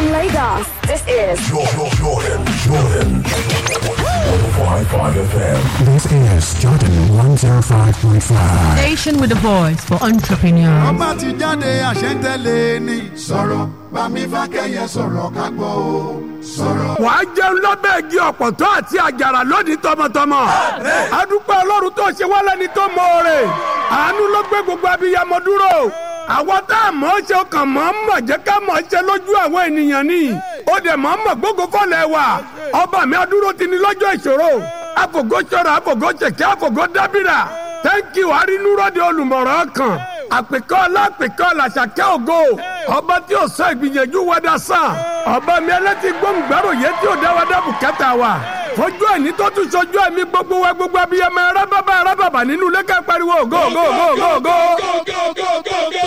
From Lagos, this is Jordan, Jordan, Jordan. 105.5 FM. This is Jordan 105.5. Station with a voice for entrepreneurs. ọba ti jáde àṣẹ́ntẹ́lẹ̀ ni. sọ̀rọ̀ bámi fákẹ́yẹ sọ̀rọ̀ ká gbọ́ o. sọ̀rọ̀. wàá jẹun lábẹ́ igi ọ̀pọ̀tọ́ àti àjàrà lónìí tọmọtọmọ. adúpẹ́ ọlọ́run tó ṣe wálé ní tó mọ̀ọ́rẹ́. àánú ló gbé gbogbo abiyamọ dúró. àwọn tá a mọ̀ ọ́ ṣe ọkàn mọ̀ ọ́ mọ̀ jẹ́ ká mọ̀ ọ́ ṣe lójú àwọn ènìyàn ni. ó dẹ̀ mọ̀ ọ́ mọ̀ gbogbo fọ́lẹ̀ wà. ọba mi adúró ti ní lọ́jọ́ ìṣòro. àfògó ṣọ́ra àfògó ṣèké àfògó dábìrà. tẹ́ńkì wàá rí núrọ́dẹ olùmọ̀ràn kan àpèkọ́ ọlápèkọ́ làṣàkẹ́ ògo ọba tí ò sọ ìgbìyànjú wádà sàn ọba mi ẹlẹ́tì gbóngbàrò yé tí ò dáwádà bùkátà wa fojú ẹni tó tún sojú ẹ̀mí gbogbo wa gbogbo abiyamọ arábàbà arábàbà nínú lẹ́kẹ́ pariwo ògo ògo ògo ògo ògo.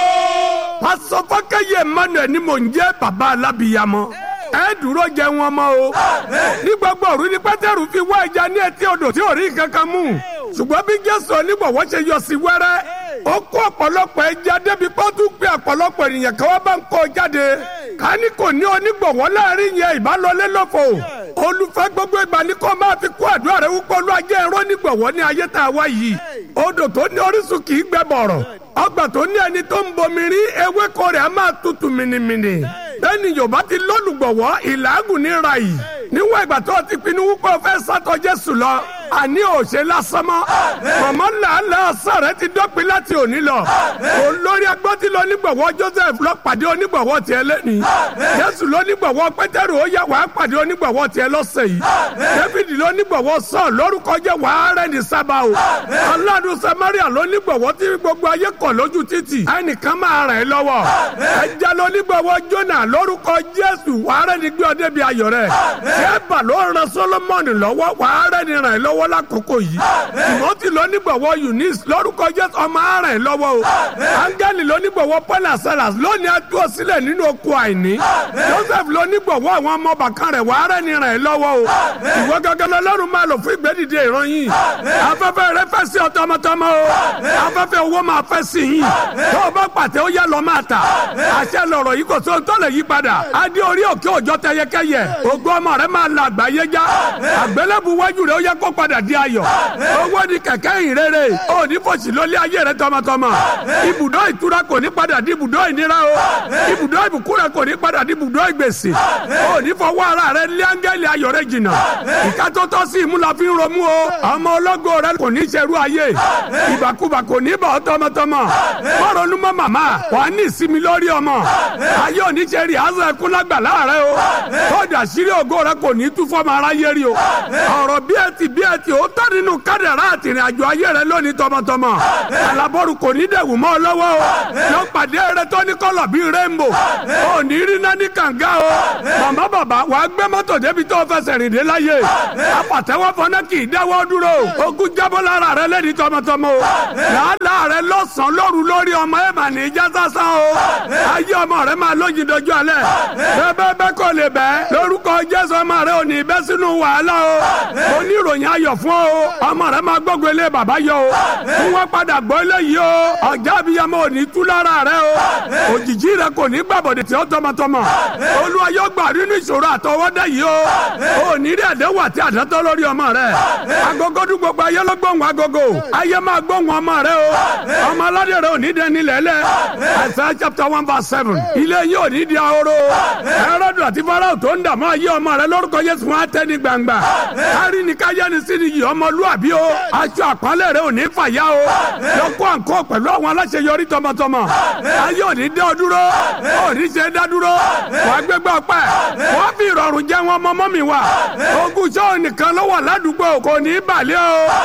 pásọ fọkẹyẹ emmanuel ni mò ń jẹ́ bàbá alábìyamọ ẹ dúró jẹ wọn mọ o ní gbogbo òru ní pétérù fi wá ẹja ní etí odò tí ò rí kankan mú ṣùgbọ́n bí jésù onígbọ̀wọ́ ṣe yọ sí wẹ́rẹ́ ó kó ọ̀pọ̀lọpọ̀ ẹja débi pé ó tún pé ọ̀pọ̀lọpọ̀ ènìyàn kan wá bá ń kó jáde ká ní kò ní onígbọ̀wọ́ láàrin yẹn ìbálòlé lófo olùfẹ́ gbogbo ìgbà ní kó máa fi kó àdúrà rẹ wúpọ̀ ló ajé ẹ̀rọ onígbọ̀wọ́ ní ayé tá a wá yìí odò tó ní orísun kì í gbẹ bọ̀rọ̀ ọgbà tó ní ẹni tó ń bomi rí ewéko rẹ̀ á máa tutù mìnìmìnì bẹ́ẹ̀ni yorùbá ti lólùgbọ̀wọ́ ìlàgùn ní ra yìí níwọ̀n ìgbà tó ti pinnu wípé o fẹ́ sátọ jésù lọ àní òṣè lásán mọ́ mọ̀mọ́ làálàá sọ̀rẹ́ ti dọ́pin láti òní lọ olórí agbọ́tí lọ onígbọ̀wọ́ joseph lọ pàdé onígbọ̀wọ́ tiẹ̀ lẹ́ni jésù lọ onígbọ̀wọ́ pétérù ó yá wàá pàdé onígbọ̀wọ́ tiẹ̀ lọ́sẹ̀ yìí david lọ onígbọ̀wọ́ sọ lórúkọ jẹ́ wàá rẹ̀ ní sábà o aláàdùn samaria lọ onígbọ̀wọ́ tí gbogbo ayé kọ̀ lójú títì ẹnìkan máa rẹ̀ lọ́wọ́ ẹja lọ onígbọ̀wọ́ jona lórúkọ jésù wàá rẹ̀ ní gbé ọdẹ bí ayọ̀ rẹ̀ ṣẹ́bà ló ran solomoni lọ́wọ́ wàá rẹ̀ ní rẹ̀ lọ́wọ́ lákòókò yìí timothy ló nígbàwọ́ eunice lórúkọ jésù ọmọ arìn lọ́wọ́ o angeli ló nígbàwọ́ paul asalas lónìí atú ọ sílẹ̀ nínú oko àìní joseph ló nígbàwọ́ àwọn ọmọ bàkan rẹ̀ wàá rẹ̀ ní rẹ̀ lọ́wọ́ o ìwọ gángan lọ́lọ́run máa lò fún ìgbẹ́dìde ìran yìí afẹ́fẹ́ rẹ fẹ́ sí ọ tọmọtọmọ o afẹ́fẹ́ owó máa fẹ́ sí yìí tó o bá pàtẹ ó yá lọ máa tà àṣẹ lọ̀rọ̀ yìí kò sóhun tó lè yí padà adé orí òkè òjọ tẹyẹkẹyẹ ògo ọmọ rẹ máa la àgbáyé já àgbélébù wájú rẹ ó yẹ kó padà di ayọ̀ owó ni kẹ̀kẹ́ ìrere ó ní fòsì lólé ayé rẹ tọmọtọmọ ibùdó ìtura kò ní padà di ibùdó ìnira o ibùdó ìbùkún rẹ kò ní padà di ibùdó ìgbèsè ó ní fọwọ́ ara rẹ lé áńgẹ́lì ayọ̀ rẹ jìnnà ìka tó tọ́ sí ìmúlá fi ń romú o ọmọ ológo rẹ kò ní ṣerú ayé ìbàkúbà kò ní bà ọ́ tọmọtọmọ mọ́rọ̀nù mọ́ màmá wà á ní ìsinmi lórí ọmọ ayé òní ṣe rí àzọ ẹkún lágbà láàrẹ o kódà sírí ògo rẹ kò ní tú fọmọ aráyé rí o ọ̀rọ̀ bí ẹ ti bí ẹ ti ó tọ́ nínú kádàrá àtìrìn àjò ayé rẹ lónìí tọmọtọmọ alábọ́rù kò ní dẹ̀wù mọ́ ọ lọ́wọ́ o yọ pàdé rẹ tó ní kọ́lọ̀ bíi rainbow ò ní rí náà ní kànga o màmá bàbá wà á gbé mọ́tò débi tó fẹsẹ̀ rìn dé láyé apàtẹ́wọ́ fọná kì í dáwọ́ dúró ogun jábọ́ lára rẹ lẹ́ni tọmọtọmọ o làálàá rẹ lọ́sàn-án lóru lórí ọmọ ẹ̀ mà ní ìjà sásán o ayé ọmọ rẹ máa lójì dojú alẹ́ bẹ́ẹ̀ bẹ́ẹ̀ kò lè bẹ́ẹ̀ lórúkọ jésù ọmọ rẹ ò ní bẹ́ sínú wàhálà o oníròyìn ayọ̀ fún ọ ọmọ rẹ máa gbógun ilé bàbá yọ o fún wọn padà gbọ́ eléyìí o ọjà abiyamọ ò ní tú lára rẹ o òjijì rẹ kò ní gbàbọ̀dẹ̀ tí ó tọmọtọmọ olúwa yóò gbà nínú ìṣòro àtọwọ́dá yìí o ò ní rí àdéhùn àti àdátọ́ lórí ọmọ rẹ agogo dún gbogbo ayé ló gbóhùn agogo ayé máa gbóhùn ọmọ rẹ o ọmọ aládé rẹ ò ní dẹni lẹ́lẹ́ Isaiah chapter one verse seven ilé yìí ò ní di ahoro ẹrọ́dù àti farao tó ń dààmú ayé ọmọ rẹ lórúkọ Jésù wọn á tẹ́ ní gbangba kárí ni káyẹ́ni sí ni yìí ọmọlúwàbí o aṣọ àpọ́nlé rẹ ò ní fàyà o lọ kó àǹkó pẹ̀lú àwọn aláṣeyọrí tọmọtọmọ ayé ò ní dẹ́ ọ dúró ò ní ṣe dá dúró wàá gbégbá ọpẹ́ wàá fi ìrọ̀rùn jẹ́ wọn mọ́mọ́ mi wá ogun sọ́ọ̀ nìkan ló wà ládùúgbò kò ní balẹ̀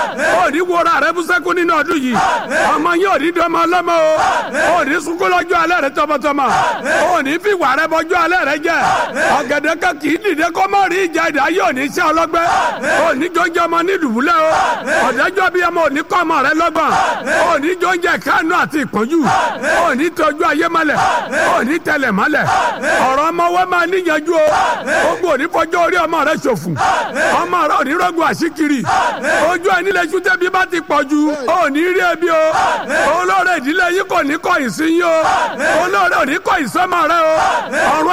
o ò ní wọra rẹ bú sẹ́kù nínú ọdún yìí ọmọ yín ò ní dọ́mọ ọlọ́mọ o ò ní sunkún lọ́jọ́ alẹ́ rẹ tọmọtọmọ ò ní fi wà rẹ bọ́jọ́ alẹ́ rẹ jẹ ọ̀gẹ̀dẹ̀ kan kì í dìde kó má rí ìjà ìdá yóò ní iṣẹ́ ọlọ́gbẹ́ ò ní jọjọ́ ọmọ ní dùbúlẹ̀ o ọ̀dẹ́jọ́ bí ọmọ ò ní kọ́ ọmọ rẹ lọ́gbọ̀n ò ní jọjọ́ kánú àti ìpọ́njú ò ní tọ́jú ayé mọ́lẹ̀ ò ní tẹlẹ̀ mọ́lẹ̀ ọ̀rọ̀ ọmọ wọn máa níyanjú o gbogbo ò ní fọjọ́ orí ọmọ rẹ ṣòfò ọmọ rẹ ò ní rọ́gùn àṣíkiri ojú ẹni lè ṣúté bí bá ti pọ̀ ju ò ní rí ebi o olóore ìdílé yìí kò ní kọ̀ ìsín yín o olóore ò ní kọ̀ ìsọ́mọ rẹ o ọ̀run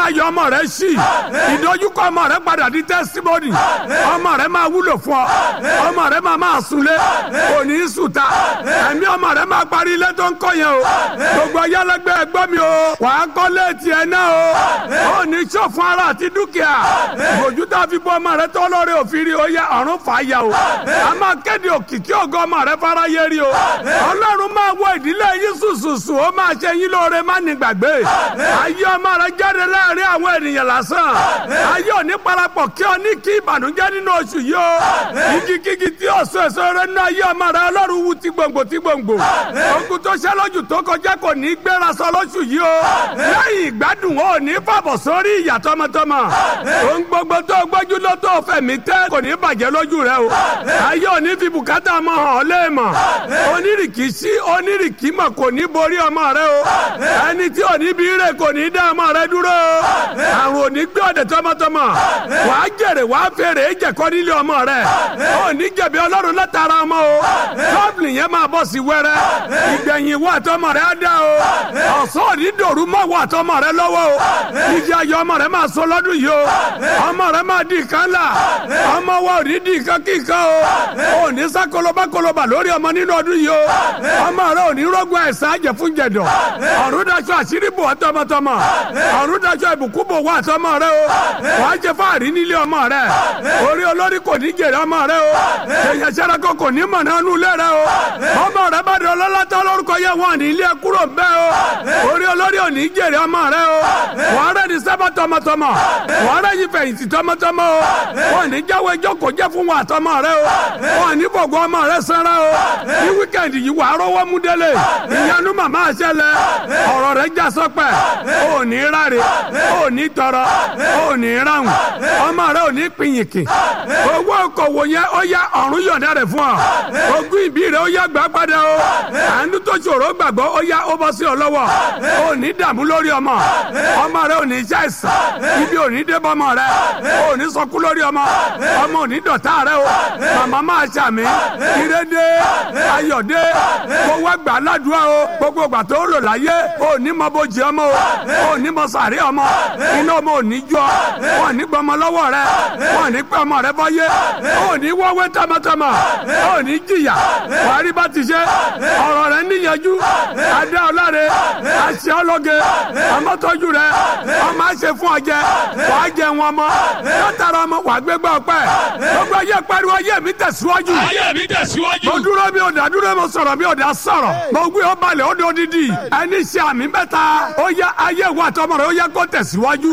ayọ̀ ọmọ rẹ sí ìdojúkọ ọmọ rẹ padà di testimony ọmọ rẹ máa wúlò fún ọ ọmọ rẹ máa máa sunlé kò ní í sùta ẹ̀mí ọmọ rẹ máa parí ilé tó ń kọ́ yẹn o gbogbo ayálégbé ẹgbọ́ mi o wàá kọ́ léètì ẹ̀ náà o ó ní sọ̀fún ara àti dúkìá ìbòjú tá a fi bọ́ ọmọ rẹ tó lórí òfin rí o yẹ ọ̀run fà á yà o a máa kéde òkìkí ògo ọmọ rẹ fara yé rí o ọlọ́run máa wọ ìdílé yín sùsùsù ó máa ṣe yín lóore má ní gbàgbé ayé ọmọ rẹ jáde láàrin àwọn ènìyàn lásán ayé òní parapọ̀ kí ọ ní kí ìbànújẹ́ nínú oṣù yìí o igikígi tí ọ̀sọ̀ èso rẹ nínú ayé ọmọ rẹ ọlọ́run wú ti gbòǹgbò ti gbòǹgbò ogun tó ṣẹ́ lójú tó kọjá kò ní gbéra sọ lóṣù yìí o lẹ́yìn ìgbádùn ó ní fàbọ̀ sórí ìyà tọmọtọmọ ohun gbogbo tó gbójú ló tó fẹ̀mí tẹ́ kò ní bàjẹ́ lójú rẹ o ayé òní fi bùkátà ọmọ hàn ọ́ léèmọ̀ onírìkì sí onírìkì mọ̀ kò ní borí ọmọ rẹ o ẹni tí òní bí rè kò ní dá ọmọ rẹ dúró o àrùn òní gbé ọ̀dẹ̀ tọmọtọmọ wàá jèrè wàá fèrè jẹ̀kọ́ nílé ọmọ rẹ òní jẹ̀bi ọlọ́run látara ọmọ o tọ́bìlì yẹn máa bọ̀ sí wẹ́rẹ́ ìgbẹ̀yìn wà tọmọ rẹ á dá o ọ̀sán òní dòrú mọ́ wà tọmọ rẹ lọ́wọ́ o ìdí ayọ̀ ọmọ rẹ máa sọ lọ́dún yìí o ọmọ rẹ máa di ìkan là ọmọ wa ò ní di ìkan kí ìkan o ò ní sá koloba koloba lórí ọmọ nínú ọdún yìí o ọmọ rẹ ò ní rọgbọn ẹ̀sán àjẹ fún jẹ̀dọ̀ ọ̀run daṣọ àṣírí bò wá tọmọtọmọ ọ̀run daṣọ ìbùkún bò wá tọmọ rẹ o wàá jẹ fáàrí nílé ọmọ rẹ orí olórí kò ní jèrè ọmọ rẹ o èèyàn sẹ́rakọ kò ní mọ̀ náà nulẹ̀ rẹ o ọmọ rẹ bá di ọlọ́lá tó lórúkọ yẹ wọn ní ilé kúrò bẹ́ẹ̀ o orí olórí ò ní jèrè ọmọ rẹ o wàá rẹ ní sábà tọmọtọmọ wàá rẹ yí fẹ̀yìntì tọmọtọmọ o wọn ní jáwé jókòó jẹ́ fún wa tọmọ rẹ o wọn ní bọ̀gọ́ ọmọ rẹ sanra o ní wíkẹ̀ndì yìí wàá rọwọ́ mú délé ìyanu màmá àṣẹlẹ̀ ọ̀rọ̀ rẹ já sọpẹ́ ò ní ráre ò ní tọrọ ò ní ráhùn ọmọ rẹ ò ní pinyìnkì owó okòwò yẹn ó yá ọ̀run yọ̀ǹda rẹ̀ fún ọ ogún ìbí rẹ ó yá gbà padà o àánú tó ṣòro gbàgbọ́ ó yá ó bọ́ sí ọ lọ́wọ́ ò ní dààmú lórí ọmọ ọmọ rẹ ò ní ṣàìsàn ibi ò ní dé bọ́mọ rẹ ò ní sọkú lórí ọmọ ọmọ ò ní dọ̀tá rẹ o màmá máa ṣàmì ìrédé ayọ̀dé kó wá gbà ládùúgbò o gbogbo ìgbà tó lò láyé ò ní mọ bójì ọmọ o ò ní mọ sàrí ọmọ iná ọmọ ò ní jọ wọn ní gbọmọ lọ́wọ́ rẹ wọn ní pẹ́ ọmọ rẹ bọ́yé ò ní wọ́wé tọmọtọmọ ò ní jìyà wàá rí bá ti ṣe ọ̀rọ̀ rẹ níyanjú adé ọlọ́re àṣẹ ọlọ́gẹ ọmọtọ́jú rẹ ọmọ àṣẹ fún ọjẹ wàá jẹ wọn mọ látara ọmọ wàá gbégbá ọpẹ́ gbogbo ayé pariwo ayé mi tẹ̀síwájú ayé mi tẹ̀síwájú. mo dúró mi ò dá dúró mo sọ̀rọ̀ mi ò dá sọ̀rọ̀ mo gbé ó balẹ̀ ó do didi ẹni ṣe àmì mẹ́ta ó yá ayé wa tọmọ rẹ ó yá kó tẹ̀síwájú.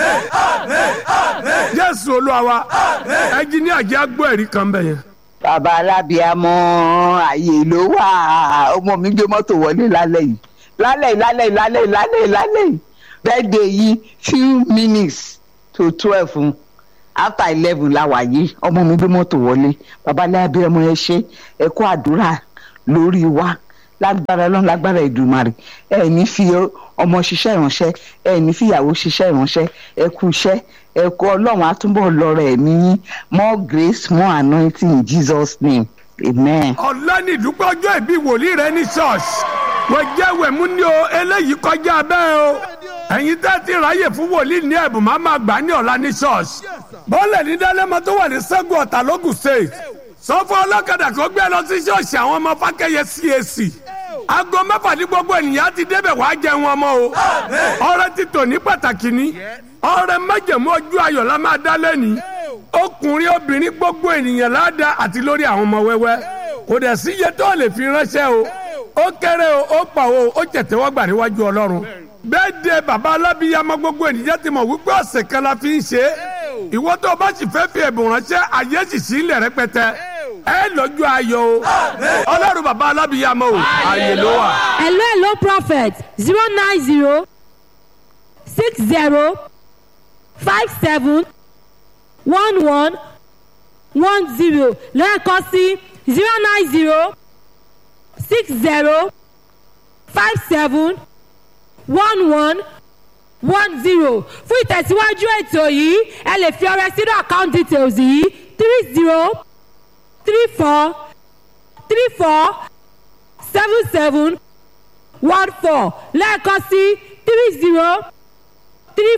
jésù olúwa wa ẹnjiníà jẹ́ agbó ẹ̀rí kan bẹ̀ yẹn. bàbá alábíàmọ ààyè ló wà ọmọ mi gbé mọ́tò wọlé lálẹ́ yìí lálẹ́ yìí lálẹ́ yìí lálẹ́ yìí lálẹ́ yìí lálẹ́ yìí birthday yìí few minutes to twelve after eleven la wà yìí ọmọ mi gbé mọ́tò wọlé bàbá alábíàmọ ẹ ṣe ẹ kó àdúrà lórí wa lágbára ọlọ́run lágbára ìdùmarè ẹ ní fi ọmọ ṣiṣẹ́ ìránṣẹ́ ẹ ní fi ìyàwó ṣiṣẹ́ ìránṣẹ́ ẹ kú iṣẹ́ ẹ kú ọlọ́run àtúbọ̀ lọ́rọ̀ ẹ̀mí yín more grace more anointing in jesus name amen. ọ̀lànì ìdúpẹ́ ọjọ́ ìbí wòlíì rẹ ní ṣọ́ọ̀ṣì wọ́n jẹ́ wẹ̀mú ní o eléyìí kọjá bẹ́ẹ̀ o ẹ̀yin tẹ́ ti ráyè fún wòlíì ní ẹ̀bùn máa máa gbà ní ọ̀la ní ṣọ́ọ̀ṣì bọ́ọ̀lẹ̀ ní dálẹ́mọ tó wà ní sẹ́gun ọ̀tà lógùn state sọ fún ọlọ́kadà kó gbé lọ sí ṣọ́ọ̀ṣì àwọn ọmọ fákẹ́yẹ cac aago mẹ́fà ní gbogbo ènìyàn ti débẹ̀ wàá jẹun ọmọ o ọrẹ ti tò ní pàtàkì ní ọrẹ májẹ̀mú ojú ayọ̀ la máa dá lẹ́ni ọkùnrin obìnrin gbogbo ènìyàn láàdá àti lórí àwọn ọmọ wẹ́wẹ́ kò dẹ̀ sí iye tó lè fi ránṣẹ́ o ó kéré o ó pa o ó tẹ̀tẹ̀wọ́ gbà níwájú ọlọ́run bẹ́ẹ̀ de bàbá alábíyamọ gbogbo ènìyàn ti mọ̀ wípé ọ̀sẹ̀ kan la fi ń ṣe é ìwọ tó o bá sì fẹ́ fi ẹ̀bùn ránṣẹ́ àyè sì sí ilẹ̀ rẹpẹtẹ ẹ lọ́jọ́ ayọ̀ o ọlọ́run bàbá alábíyamọ o àyè ló wà. hello hello prophet zero nine zero six zero five seven one one one zero lẹ́ẹ̀kan sí zero nine zero six zero five seven one one one zero fún ìtẹ̀síwájú ètò yìí ẹ lè fi ọrẹ sínú account details yìí three zero three four three four seven seven one four lẹ́ẹ̀kan sí three zero three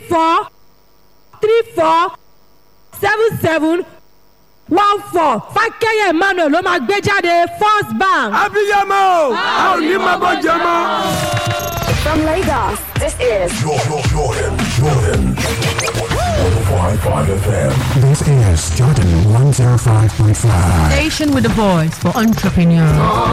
four three four seven seven one four fákẹ́yẹ̀ emmanuel ló máa gbé jáde first bank. abiyamọ o a ò ní máa bọ́ jẹ mọ́. From Lagos, this is Jordan, Jordan, Jordan. 105.5 FM. This is Jordan 105.5. Station with a voice for entrepreneurs.